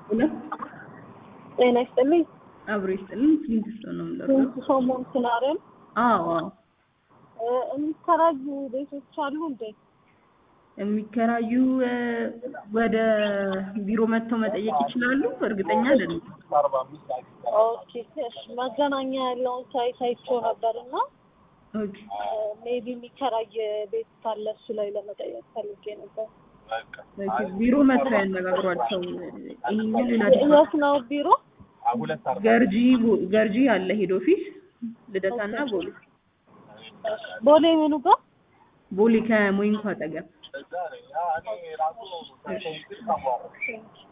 ሁለት ጤና ይስጥልኝ። አብሮ ይስጥልን። ስንት ነው የምንለው? ስንት ሰው ሞንትናረን አዎ አዎ የሚከራዩ ቤቶች አሉ እንዴ? የሚከራዩ እ፣ ወደ ቢሮ መጥተው መጠየቅ ይችላሉ። እርግጠኛ አይደለም። ኦኬ እሺ። መገናኛ ያለውን ሳይት አይቼው ነበር እና ኦኬ ሜቢ የሚከራይ ቤት ካለ እሱ ላይ ለመጠየቅ ፈልጌ ነበር። ኦኬ። ቢሮ መጥተው ያነጋግሯቸው። ይሄኛው ሌላ የት ነው ቢሮ? ገርጂ ቦ- ገርጂ አለ ሄድ ኦፊስ ልደታና ቦሌ ቦሌ ምኑ ጋር? ቦሌ ከሞይንኮ አጠገብ እሺ።